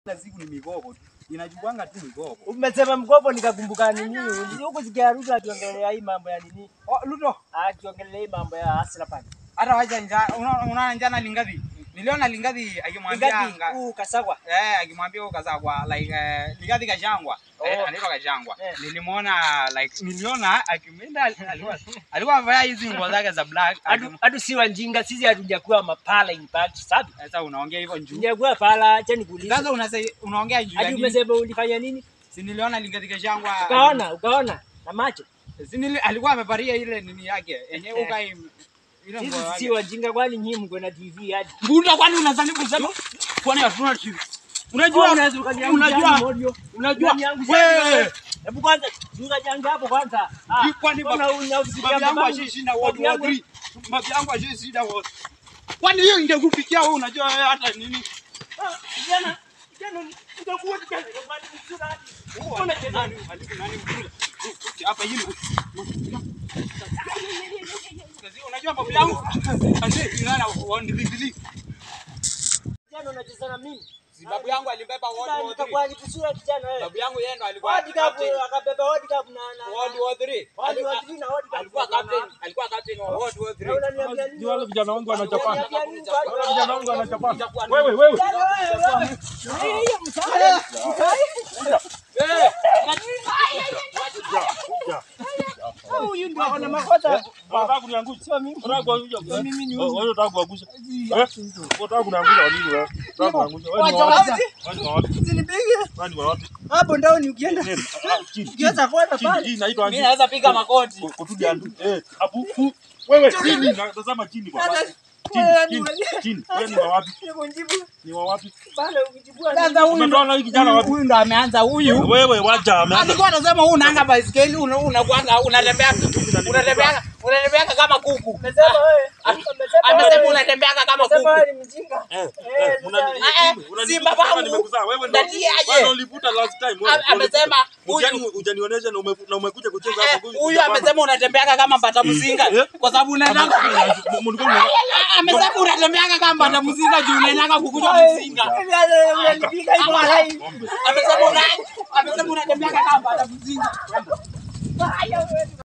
Kila siku ni migogo tu. Inachukuanga tu migogo. Umesema mkopo nikakumbuka nini? Huko sikia Ruto akiongelea hii mambo ya nini? Oh, Ludo, Akiongelea hii mambo ya hasira pale. hata wacha njaa. Unaona unaona njana lingapi? Niliona lingapi akimwambia Ngapi nga- huu kasagwa? Eh, akimwambia huko Kazagwa like eh, Ligathi Gachagua. Eh, Oh. anaitwa Gachagua. Eh. Nilimuona like niliona akimenda alikuwa alikuwa amevaa hizi nguo zake za black. Adu Akim- adu si wajinga sisi hatujakuwa mapala impact sabi. Sasa unaongea hivyo juu. Tujakuwa pala acha nikuulize. Sasa unase- unaongea juu ya Hadi nini? umesema ulifanya nini? Si niliona Ligathi Gachagua. Ukaona, ukaona na macho. Si nili alikuwa amevalia ile nini yake. Yenyewe ukai ile Sisi nguo si yake. wajinga kwani nyinyi mko na TV hadi. Bunda kwani unazani kusema? Kwani hatuna TV? Unajua unaweza ukaniangusha unajua modio. unajua Unaniangusha wewe modio. Hebu kwanza zuga janga hapo kwanza. Ah, Hii kwani mbona baba- unafikia Babu yangu babangu? ashashinda World Babu War yangu- 3. Babu yangu ashashinda World. Kwani hiyo ingekufikia wewe unajua wewe hata nini? Ah, Jana, jana utakuwa jana kwani mzuri hadi. Mbona jana? Nani nani mkule? Hapa hili. Unajua babu yangu ashashinda World War 3. Jana unacheza na mimi. Si babu yangu alibeba World War 3. Nikakuwa nikusura kijana wewe. Babu yangu yeye ndo alikuwa World Cup captain akabeba World Cup na na World War 3. World War 3 na World Cup. Alikuwa captain, alikuwa captain wa World War Na 3. unaniambia nini? Ni wale vijana wangu wanachapana. Unaniambia nini? Wale vijana wangu wanachapana. Wewe wewe. Jana wewe, wewe. Eh, hiyo msaada. Huyu ndio ana makosa. Unataka kuniangusha? Sio mimi. Unataka kuangusha? Mimi ni Wewe huyu. unataka kuangusha? Eh? Unataka kuniangusha nini wewe? Unataka kuangusha? Wewe ni wa wapi? Wewe ni wa wapi? Usinipige. Wewe ni wa wapi? Hapo ndani ukienda. Nini? Ah, chini. Ukiweza kwenda Chini. pale. Hii inaitwa Mimi aje? naweza piga makoti. Kutudi andu. Eh, hapo. fu- Wewe chini, na- tazama chini bwana. Chini, chini, chini. Wewe ni wa wapi? Nikujibu Ni wa wapi? pale ukijibua. Sasa huyu Umetoa na hii kijana wapi? huyu ndo ameanza huyu. Wewe wacha ameanza. Alikuwa anasema huu unaanga baiskeli una unakwanga unatembea unatembea unatembea kama kuku. Umesema wewe. Amesema unatembea kama Umesema kuku. wewe ni mjinga. Eh, Eh, eh, sasa- unani- Eh, unani- si babangu. kama nimekuzaa. Wewe ndo- Ndati aje. wewe ndo ulivuta last time. wewe. A- amesema huyu- Ujani- ujanionyesha na ume- na umekuja kucheza Eh, hapo. Huyu Japana. amesema unatembea kama mbata mzinga Eh? kwa sababu unaenda Mulikuwa mna- amesema unatembea kama mbata mzinga juu unaenda kukunywa mzinga. Unanipiga hivyo walai. Ng'ombe. Amesema una amesema unatembea kama mbata mzinga.